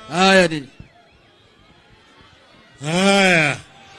Haya nini? Haya,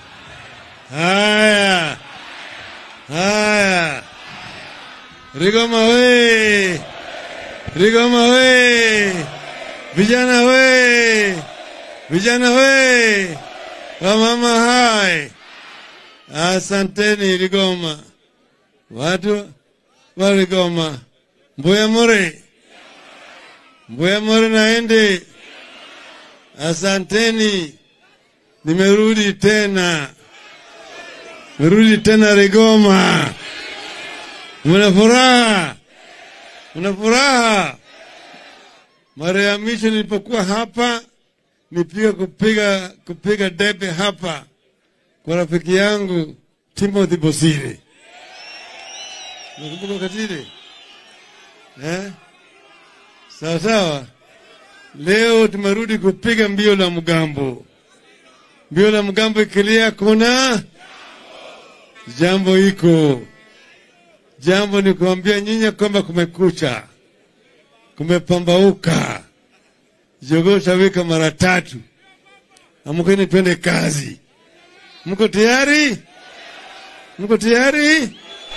haya, haya, Rigoma we, Rigoma we, vijana we, vijana we, wamama hai, asanteni Rigoma, watu wa Rigoma, Mbuya More, Mbuya More naende, asanteni. Nimerudi tena, nimerudi tena Rigoma. Mna furaha, mna furaha. Mara ya mwisho nilipokuwa hapa nipiga kupiga kupiga debe hapa kwa rafiki yangu Timothy Bosire. Nakumbuka wakati ile eh? Sawa sawa. Leo tumerudi kupiga mbio la mgambo mbio la mgambo ikilia, kuna jambo iko jambo ni kuambia nyinyi kwamba kumekucha, kumepambauka, jogoo tawika mara tatu. Amkeni twende kazi. Mko tayari? Mko tayari?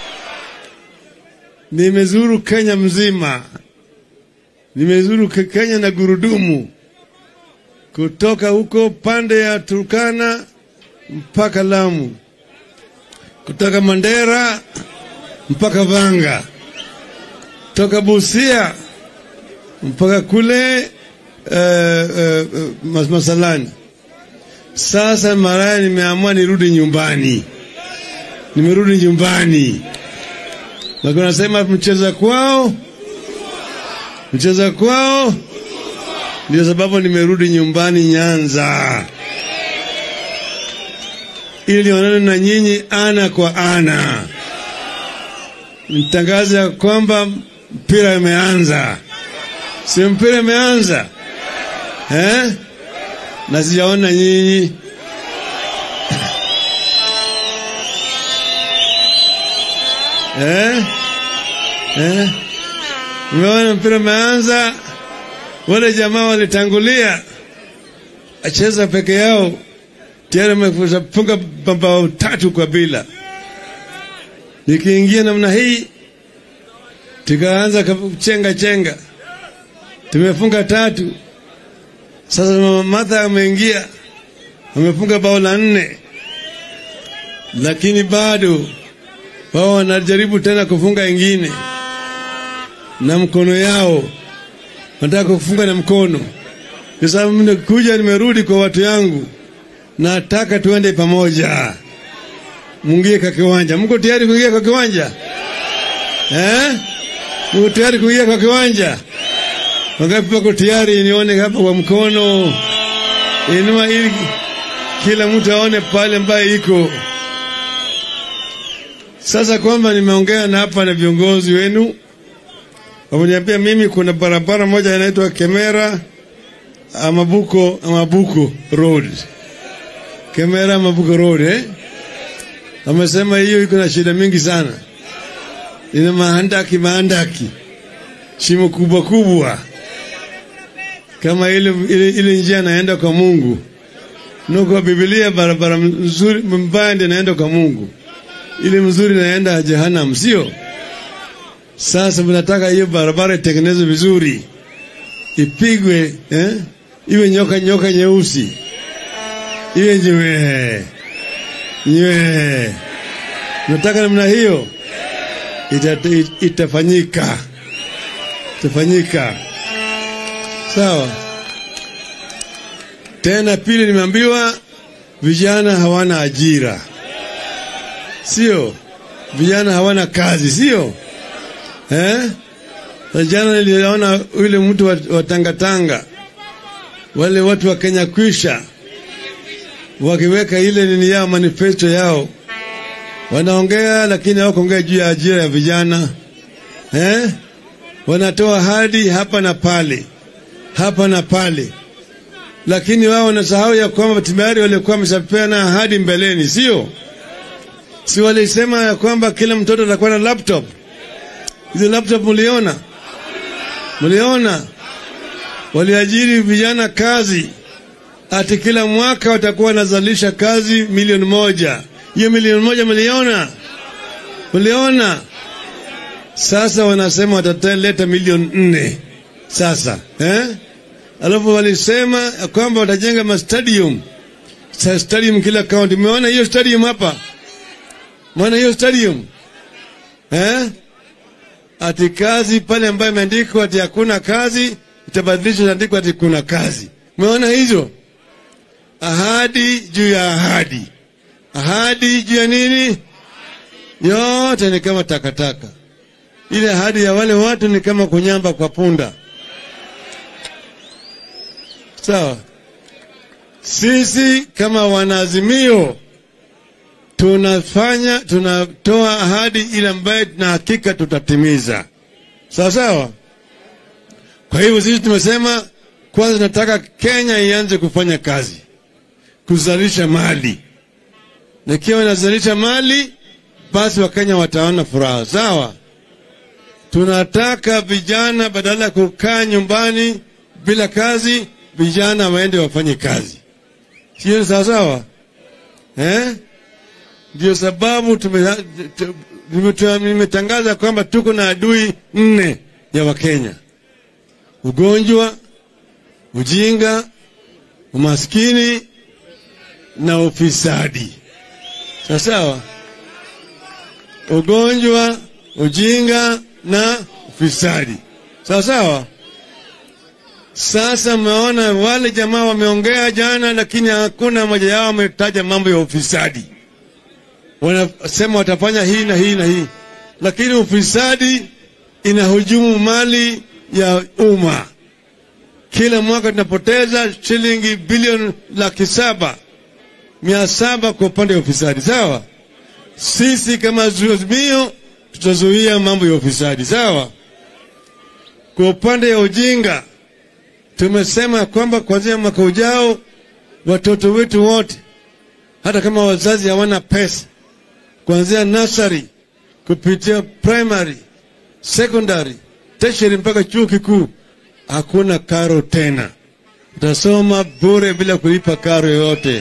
Nimezuru Kenya mzima, nimezuru Kenya na gurudumu kutoka huko pande ya Turkana mpaka Lamu, kutoka Mandera mpaka Vanga, toka Busia mpaka kule uh, uh, Masalani. Sasa maraya nimeamua nirudi nyumbani, nimerudi nyumbani. Lakini nasema mcheza kwao, mcheza kwao ndio sababu nimerudi nyumbani Nyanza ili nionane na nyinyi ana kwa ana, nitangaze ya kwamba mpira imeanza. Si mpira imeanza eh? na sijaona nyinyi eh? Eh? Mmeona mpira umeanza wale jamaa walitangulia acheza peke yao, tayari wamefunga mabao tatu kwa bila. Nikiingia namna hii, tukaanza chenga chenga, tumefunga tatu. Sasa mama Martha ameingia, amefunga bao la nne, lakini bado wao wanajaribu tena kufunga ingine na mkono yao nataka kufunga na mkono, kwa sababu nimekuja, nimerudi kwa watu yangu, nataka tuende pamoja, mungie kwa kiwanja. Mko tayari kuingia kwa kiwanja eh? Mko tayari kuingia kwa kiwanja? Wangapi wako tayari? Nione hapa kwa mkono, inua ili kila mtu aone pale ambaye iko sasa, kwamba nimeongea na hapa na viongozi wenu wameniambia mimi kuna barabara moja inaitwa Kemera Amabuko Amabuko Road, Kemera Amabuko Road eh? Wamesema hiyo iko na shida mingi sana, ina mahandaki mahandaki, shimo kubwa kubwa, kama ile, ile, ile njia naenda kwa Mungu no, kwa Biblia barabara mzuri mbaya ndio naenda kwa Mungu, ile mzuri naenda Jehanamu, sio? Sasa mnataka hiyo barabara itengenezwe vizuri, ipigwe eh? iwe nyoka nyoka nyeusi, iwe nyewe nyewe. Nataka namna hiyo ita, itafanyika, itafanyika sawa. Tena pili, nimeambiwa vijana hawana ajira, sio? Vijana hawana kazi, sio? Eh? Jana niliona yule mtu wa, wa Tangatanga, wale watu wa Kenya kwisha wakiweka ile nini yao manifesto yao, wanaongea lakini hawakuongea juu ya ajira ya vijana eh? Wanatoa hadi hapa na pale, hapa na pale, lakini wao wanasahau ya kwamba tayari walikuwa wameshapeana ahadi mbeleni, sio? Si walisema ya kwamba kila mtoto atakuwa na laptop Hizo laptop mliona? Mliona? waliajiri vijana kazi, ati kila mwaka watakuwa wanazalisha kazi milioni moja. Hiyo milioni moja mliona? Mliona? Sasa wanasema wataleta milioni nne sasa eh? Alafu walisema ya kwamba watajenga mastadium Sa stadium kila kaunti. Umeona hiyo stadium hapa? Umeona hiyo stadium eh? Ati kazi pale ambayo imeandikwa ati hakuna kazi itabadilishwa iandikwa ati kuna kazi. Umeona hizo ahadi juu ya ahadi, ahadi juu ya nini? Yote ni kama takataka. Ile ahadi ya wale watu ni kama kunyamba kwa punda. Sawa. Sisi kama wanaazimio tunafanya tunatoa ahadi ile ambayo tuna hakika tutatimiza, sawa sawa. Kwa hivyo sisi tumesema kwanza, tunataka Kenya ianze kufanya kazi, kuzalisha mali, na ikiwa inazalisha mali, basi Wakenya wataona furaha, sawa. Tunataka vijana badala ya kukaa nyumbani bila kazi, vijana waende wafanye kazi, sio sawa sawa eh? Ndio sababu nimetangaza kwamba tuko na adui nne ya Wakenya: ugonjwa, ujinga, umaskini na ufisadi. Sawa sawa, ugonjwa, ujinga na ufisadi. Sawa sawa. Sasa mmeona wale jamaa wameongea jana, lakini hakuna mmoja yao ametaja mambo ya ufisadi. Wanasema watafanya hii na hii na hii, lakini ufisadi inahujumu mali ya umma. Kila mwaka tunapoteza shilingi bilioni laki saba mia saba kwa upande wa ufisadi. Sawa, sisi kama Azimio tutazuia mambo ya ufisadi. Sawa. Kwa upande wa ujinga tumesema kwamba kuanzia mwaka ujao watoto wetu wote, hata kama wazazi hawana pesa, kuanzia nursery kupitia primary, secondary, tertiary mpaka chuo kikuu, hakuna karo tena. Utasoma bure bila kulipa karo yoyote.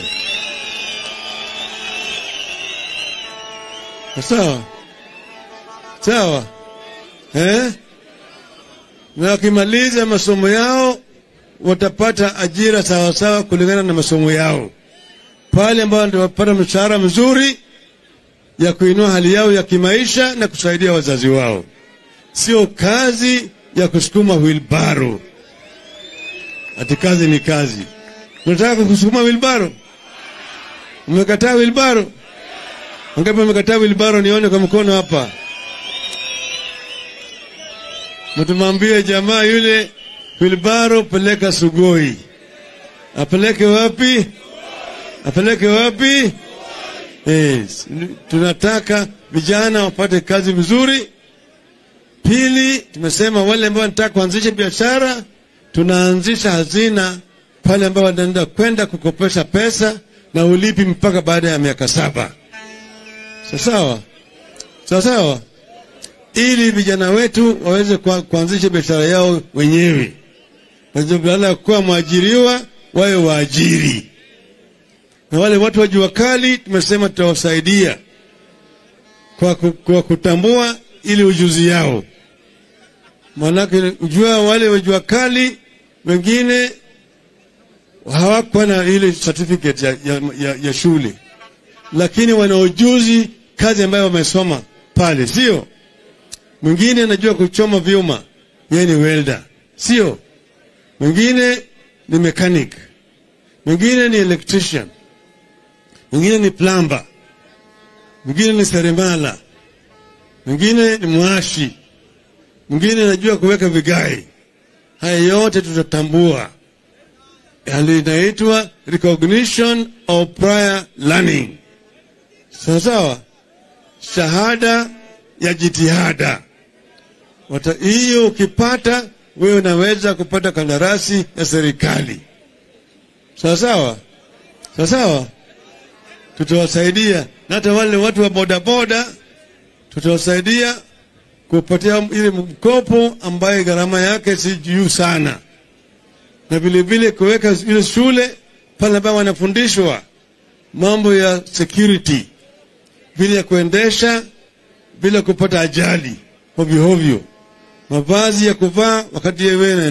Sawa sawa, eh? Na wakimaliza masomo yao watapata ajira sawasawa kulingana na masomo yao, pale ambao ndio wapata mshahara mzuri ya kuinua hali yao ya kimaisha na kusaidia wazazi wao, sio kazi ya kusukuma wilbaro. Ati kazi ni kazi. Unataka kusukuma wilbaro? Umekataa wilbaro? Wangapi wamekataa wilbaro? Nione kwa mkono hapa. Mtumwambie jamaa yule wilbaro, peleka Sugoi. Apeleke wapi? Apeleke wapi? Yes. Tunataka vijana wapate kazi vizuri. Pili, tumesema wale ambao wanataka kuanzisha biashara, tunaanzisha hazina pale ambao wanaenda kwenda kukopesha pesa na ulipi mpaka baada ya miaka saba. Sawa sawa sawa, ili vijana wetu waweze kuanzisha biashara yao wenyewe, badala ya kuwa mwajiriwa wawe waajiri na wale watu wa jua kali tumesema tutawasaidia kwa, kwa kutambua ili ujuzi yao. Maanake ujua wale wa jua kali wengine hawakuwa na ile certificate ya, ya, ya, ya shule, lakini wana ujuzi kazi ambayo wamesoma pale, sio? Mwingine anajua kuchoma vyuma, yeye ni welder, sio? Mwingine ni mechanic, mwingine ni electrician mwingine ni plamba, mwingine ni seremala, mwingine ni mwashi, mwingine anajua kuweka vigai. Haya yote tutatambua, hali inaitwa recognition of prior learning. Sawa sawa, shahada ya jitihada. Hiyo ukipata wewe unaweza kupata kandarasi ya serikali. Sawa sawa, sawa sawa tutawasaidia na hata wale watu wa bodaboda tutawasaidia kupatia ile mkopo ambaye gharama yake si juu sana, na vilevile kuweka ile shule pale ambayo wanafundishwa mambo ya security, vile ya kuendesha bila kupata ajali hovyo hovyo, mavazi ya kuvaa wakati yewe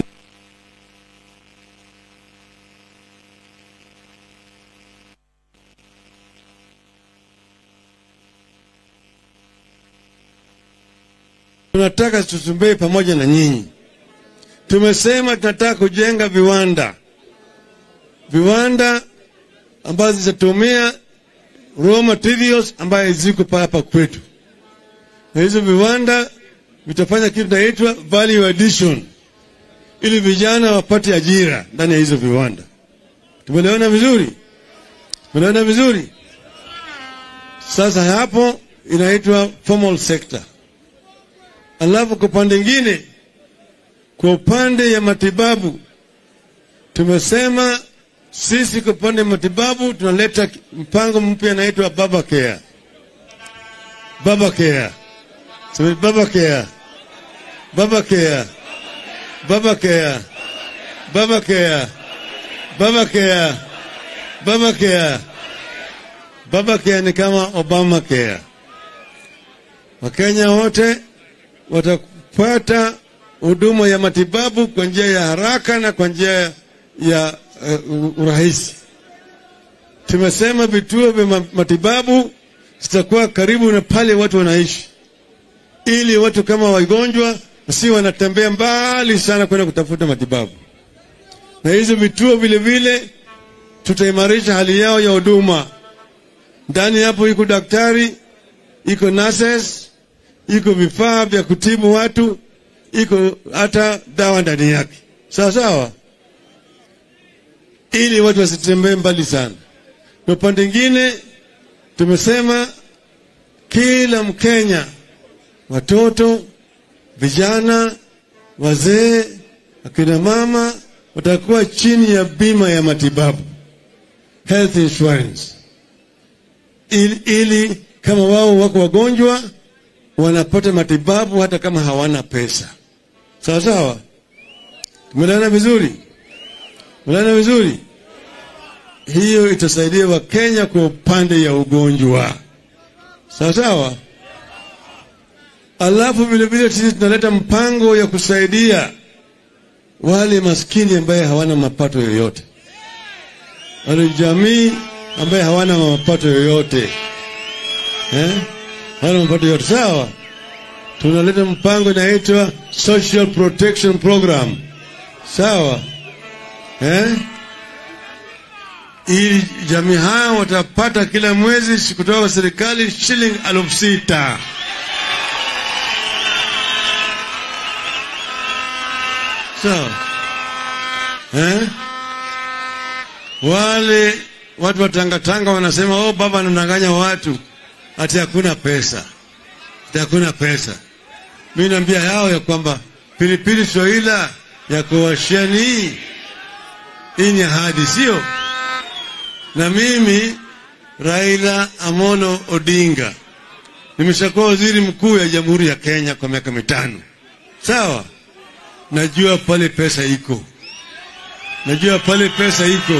tunataka tutumbee pamoja na nyinyi. Tumesema tunataka kujenga viwanda, viwanda ambazo zitatumia raw materials ambayo ziko hapa kwetu, na hizo viwanda vitafanya kitu inaitwa value addition, ili vijana wapate ajira ndani ya hizo viwanda. Tumeelewana vizuri? Tumeelewana vizuri? Sasa hapo inaitwa formal sector. Alafu kwa upande ingine, kwa upande ya matibabu tumesema sisi kwa upande wa matibabu tunaleta mpango mpya inaitwa Baba Care. Baba Care. Sema Baba Care. Baba Care. Baba Care. Baba Care. Baba Care. Baba Care. Baba Care ni kama Obama Care. Wakenya wote watapata huduma ya matibabu kwa njia ya haraka na kwa njia ya uh, urahisi. Tumesema vituo vya matibabu zitakuwa karibu na pale watu wanaishi, ili watu kama wagonjwa si wanatembea mbali sana kwenda kutafuta matibabu. Na hizo vituo vile vile tutaimarisha hali yao ya huduma. Ndani hapo iko daktari, iko nurses, iko vifaa vya kutibu watu, iko hata dawa ndani yake, sawa sawa, ili watu wasitembee mbali sana. Na upande mwingine tumesema kila Mkenya, watoto, vijana, wazee, akina mama watakuwa chini ya bima ya matibabu, health insurance, ili, ili kama wao wako wagonjwa wanapata matibabu hata kama hawana pesa. Sawa sawa, tumeelewana vizuri? Tumeelewana vizuri? Hiyo itasaidia Wakenya kwa upande ya ugonjwa. Sawa sawa. Alafu vile vile sisi tunaleta mpango ya kusaidia wale maskini ambaye hawana mapato yoyote, wale jamii ambaye hawana mapato yoyote eh? hawana mapato yoyote. Sawa, tunaleta mpango inaitwa Social Protection Program. Sawa eh? ili jamii hao watapata kila mwezi kutoka kwa serikali shilingi elfu sita. Sawa eh? Wale watu wa Tangatanga wanasema oh, baba anadanganya watu ati hakuna pesa, ati hakuna pesa. Mi naambia yao ya kwamba pilipili Swahila ya kuwashia ni hii hii, ni ahadi, sio? Na mimi Raila Amolo Odinga nimeshakuwa waziri mkuu ya Jamhuri ya Kenya kwa miaka mitano, sawa. Najua pale pesa iko, najua pale pesa iko,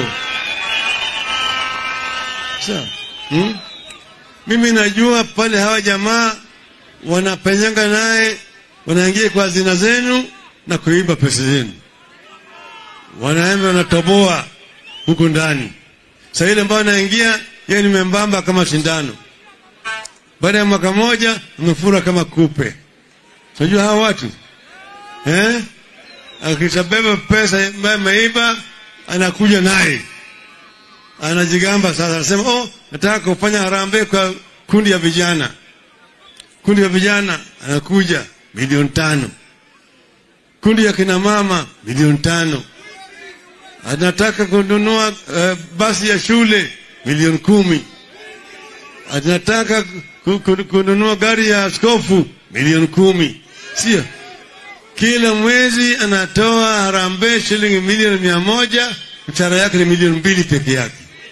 sawa hmm? Mimi najua pale hawa jamaa wanapenyanga naye, wanaingia kwa hazina zenu na kuiba pesa zenu, wanaenda wanatoboa huko ndani. Saa ile ambayo anaingia yeye ni membamba kama sindano, baada ya mwaka moja amefura kama kupe. Unajua hawa watu eh? Akishabeba pesa ambayo ameiba anakuja naye anajigamba sasa, anasema oh, nataka kufanya harambee kwa kundi ya vijana. Kundi ya vijana anakuja milioni tano, kundi ya kina mama milioni tano, anataka kununua uh, basi ya shule milioni kumi, anataka kununua gari ya askofu milioni kumi, sio? Kila mwezi anatoa harambee shilingi milioni mia moja, mshahara yake ni milioni mbili peke yake.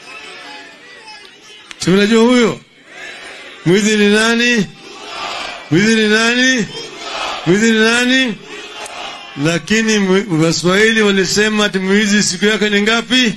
Si unajua huyo mwizi ni nani? Mwizi ni nani? Mwizi ni nani? lakini mwi- waswahili walisema ati mwizi siku yake ni ngapi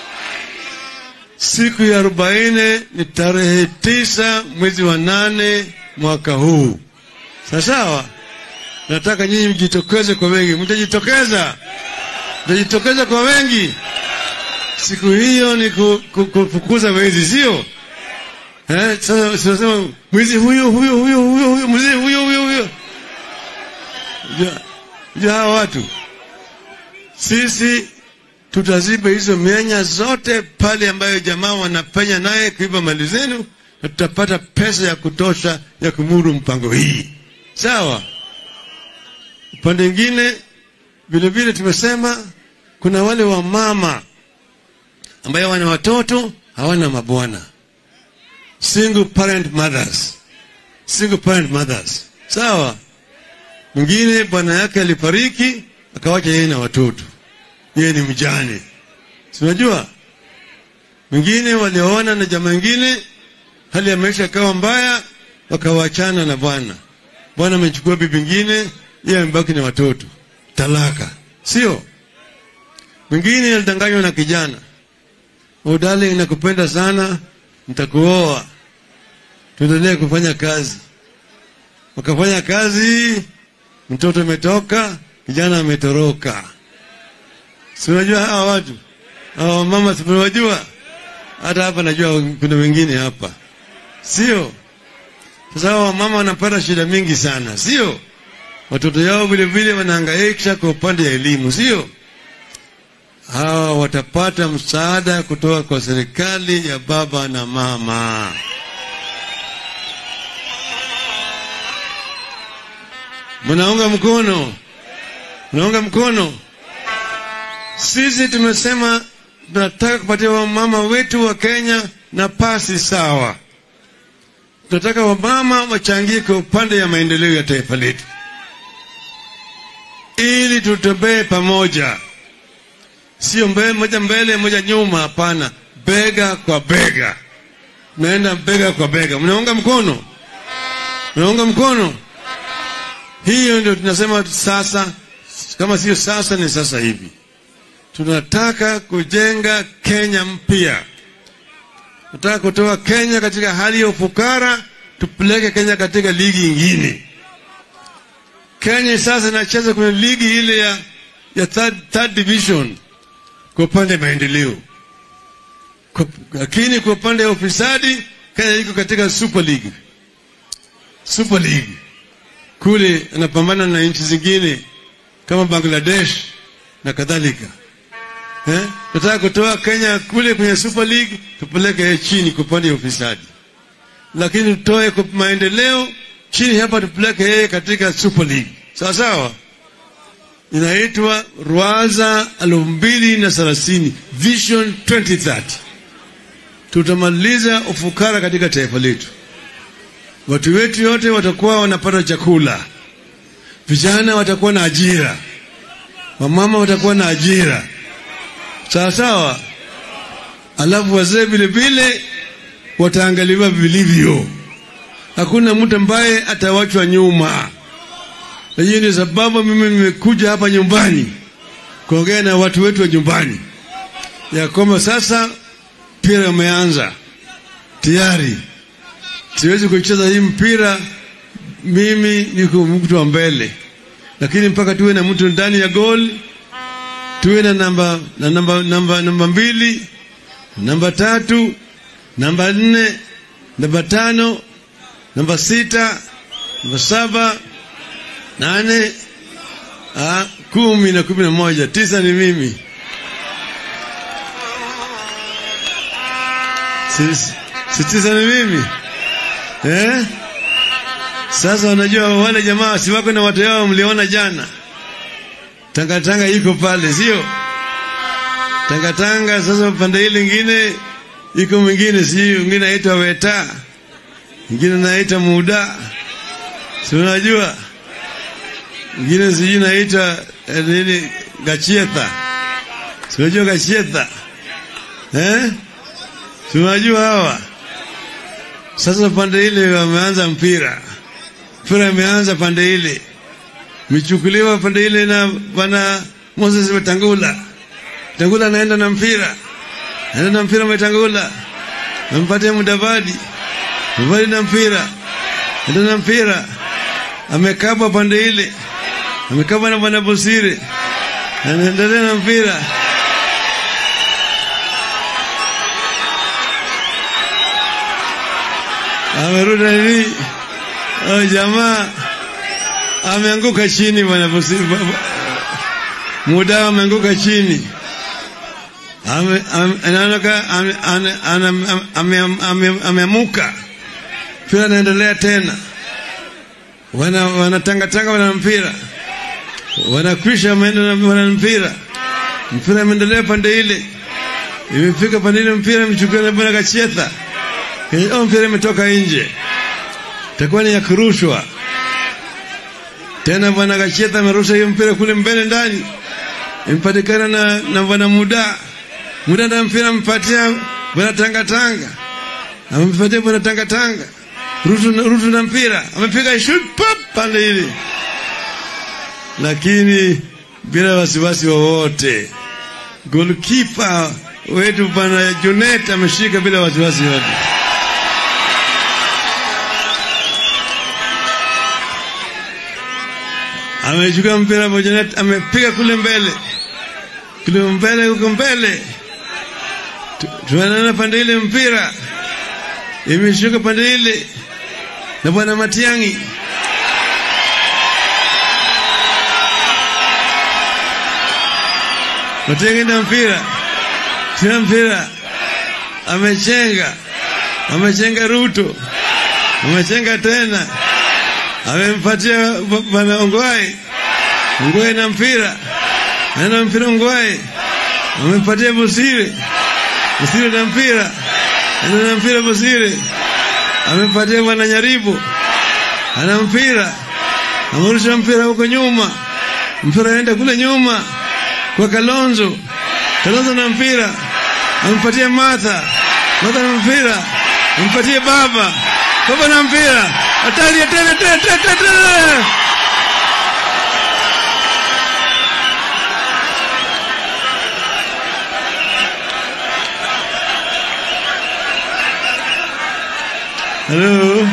siku ya arobaini ni tarehe tisa mwezi wa nane mwaka huu sawasawa nataka nyinyi mjitokeze kwa wengi mtajitokeza mtajitokeza kwa wengi siku hiyo ni ku- ku- kufukuza wezi sio eh, sasa tunasema mwizi huyo huyo huyo huyo huyo mwizi huyo huyo huyo Ja- ja hawa watu sisi tutaziba hizo mianya zote pale ambayo jamaa wanapenya naye kuiba mali zenu na tutapata pesa ya kutosha ya kumudu mpango hii sawa upande mwingine vile vile tumesema kuna wale wamama ambayo wana watoto hawana mabwana single parent mothers single parent mothers sawa mwingine bwana yake alifariki akawacha yeye na watoto yeye ni mjane si unajua mwingine walioona na jamaa ingine hali ya maisha ikawa mbaya wakawachana na bwana bwana amechukua bibi ingine yeye amebaki na watoto talaka sio mwingine alidanganywa na kijana oh darling nakupenda sana nitakuoa tuendelee kufanya kazi wakafanya kazi mtoto ametoka kijana ametoroka si unajua hawa watu hawa mama siwajua hata hapa najua kuna wengine hapa sio sasa hawa mama wanapata shida mingi sana sio watoto yao vile vile wanahangaisha kwa upande ya elimu sio hawa watapata msaada kutoka kwa serikali ya baba na mama mnaunga mkono mnaunga mkono sisi tumesema tunataka kupatia wamama wetu wa kenya nafasi sawa tunataka wamama wachangie kwa upande ya maendeleo ya taifa letu ili tutembee pamoja sio mbele moja mbele moja nyuma hapana bega kwa bega naenda bega kwa bega mnaunga mkono mnaunga mkono hiyo ndio tunasema sasa kama sio sasa ni sasa hivi tunataka kujenga kenya mpya tunataka kutoa kenya katika hali ya ufukara tupeleke kenya katika ligi ingine kenya sasa inacheza kwenye ligi ile ya, ya third, third division kwa upande wa maendeleo Kwa- lakini kwa upande wa ufisadi kenya iko katika super league super league kule anapambana na nchi zingine kama bangladesh na kadhalika eh? tunataka kutoa kenya kule kwenye super league tupeleke chini kwa upande wa ufisadi lakini tutoe kwa maendeleo chini hapa tupeleke yeye katika super league sawa sawa inaitwa rwaza elfu mbili na thelathini vision 2030 tutamaliza ufukara katika taifa letu watu wetu yote watakuwa wanapata chakula vijana watakuwa na ajira wamama watakuwa na ajira sawa sawa alafu wazee vile vile wataangaliwa vilivyo hakuna mtu ambaye atawachwa nyuma na hiyo ndio sababu mimi nimekuja hapa nyumbani kuongea na watu wetu wa nyumbani ya kwamba sasa mpira umeanza tayari siwezi kucheza hii mpira mimi niko mtu wa mbele lakini mpaka tuwe na mtu ndani ya gol tuwe na namba na namba namba namba mbili namba tatu namba nne namba tano namba sita namba saba nane ah, kumi na kumi na moja tisa ni mimi si, si tisa ni mimi eh? Sasa unajua wale jamaa si wako na watu yao, mliona jana tangatanga iko pale, sio tangatanga. Sasa pande ile ingine iko mwingine, si mwingine aitwa weta, mwingine naita muda, si unajua mwingine sijui naita eh, nini gachietha, si unajua gachietha eh? si unajua hawa sasa pande ile wameanza mpira, mpira imeanza pande ile, michukuliwa pande ile na bwana Moses Wetangula. Wetangula anaenda na mpira, anaenda na mpira Wetangula, amempatia Mudavadi, Mudavadi na mpira, anaenda na mpira, amekaba pande ile, amekaba na bwana Bosire, anaendelea na mpira amerudi nini? Oh, jamaa ameanguka chini bwana Bosire, muda ameanguka chini ameamuka mpira anaendelea tena, wanatangatanga wana mpira wanakwisha, wana mpira mpira ameendelea pande ile, imefika pande ile, mpira imechukuliwa na bwana Kachetha, oh, mpira imetoka nje, itakuwa ni ya kurushwa tena. Bwana Kachetha amerusha hiyo mpira kule mbele ndani imepatikana na, na bwana muda muda na mpira amepatia bwana tangatanga amepatia bwana tangatanga rutu, rutu na mpira amepiga shoot pop pale ile, lakini bila wasiwasi wowote. Goalkeeper wetu bwana Junet ameshika bila wasiwasi wote. amechukua mpira Bojanet amepiga kule mbele kule mbele huko mbele, tunaona pande ile mpira imeshuka pande ile na bwana Matiangi Matiangi na mpira tena mpira amechenga amechenga Ruto amechenga tena amempatia bwana Ongwae Ongwae na mpira ana mpira Ongwae amempatia Busire Busire na mpira ana na mpira Busire amempatia bwana Nyaribu ana mpira amerusha mpira huko nyuma mpira aenda kule nyuma kwa Kalonzo Kalonzo na mpira amempatia Martha Martha na mpira amempatia baba baba na mpira hatari hatari hatari hatari Halo,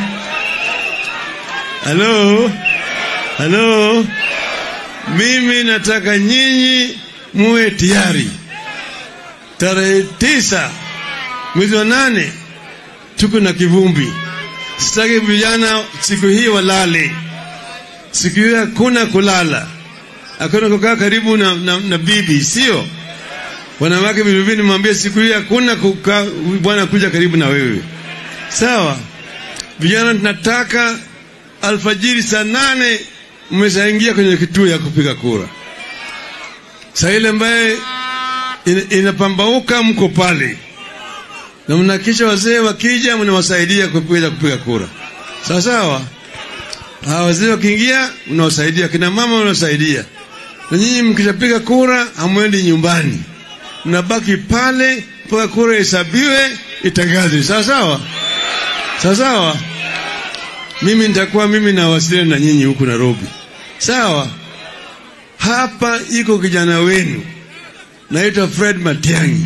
halo, halo. Mimi nataka nyinyi muwe tayari tarehe tisa mwezi wa nane tuko na kivumbi. Sitaki vijana siku hii walale. Siku hii hakuna kulala, hakuna kukaa karibu na, na, na bibi, sio wanawake. Vilevile nimwambie siku hii hakuna kukaa bwana kuja karibu na wewe, sawa? Vijana tunataka alfajiri saa nane mmeshaingia kwenye kituo ya kupiga kura. Saa ile ambaye in, inapambauka mko pale na mnakisha wazee wakija mnawasaidia kupiga kupiga kura, sawa sawa. Hawa wazee wakiingia mnawasaidia, kina mama mnawasaidia, na nyinyi mkishapiga kura hamwendi nyumbani, mnabaki pale mpaka kura hesabiwe itangazwe, sawa sawa, sawa sawa. Mimi nitakuwa mimi nawasiliana na nyinyi huku Nairobi, sawa. Hapa iko kijana wenu naitwa Fred Matiang'i.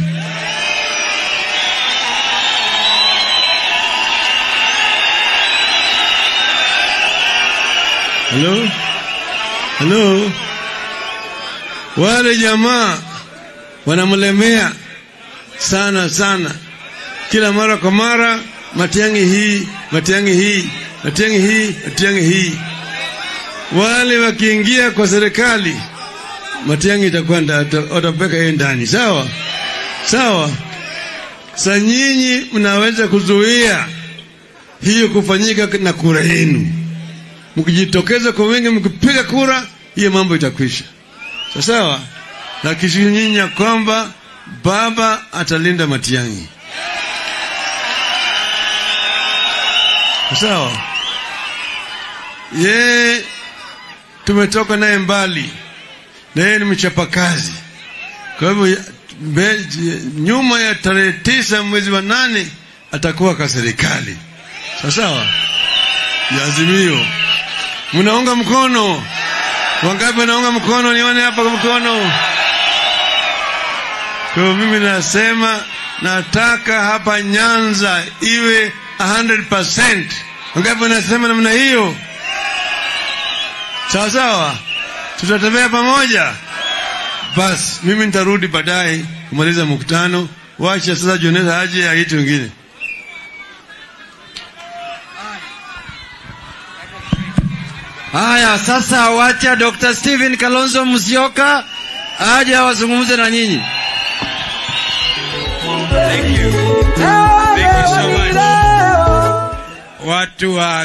Halo, halo, wale jamaa wanamlemea sana sana, kila mara kwa mara, Matiang'i hii, Matiang'i hii, Matiang'i hii, Matiang'i hii. Wale wakiingia kwa serikali, Matiang'i itakuwa watapeka yeye ndani, sawa sawa. Sa nyinyi mnaweza kuzuia hiyo kufanyika na kura yenu mkijitokeza kwa wingi, mkipiga kura, hiyo mambo itakwisha. Sawa, lakini nyinyi ya kwamba baba atalinda Matiang'i. Sawa, ye tumetoka naye mbali, na yeye ni mchapakazi. Kwa hivyo nyuma ya tarehe tisa mwezi wa nane atakuwa kwa serikali. Sawa sawa, ya Azimio mnaunga mkono, Wangapi wanaunga mkono? Nione hapa kwa mkono. Kwa hiyo mimi nasema nataka hapa Nyanza iwe 100%. Wangapi wanasema namna hiyo? Sawa sawa, tutatembea pamoja. Basi mimi nitarudi baadaye kumaliza mkutano. Wacha sasa Jonesa aje aite wengine. Haya, sasa wacha Dr. Stephen Kalonzo Musyoka aje awazungumze na nyinyi. Thank you. Thank you so much. Watu wa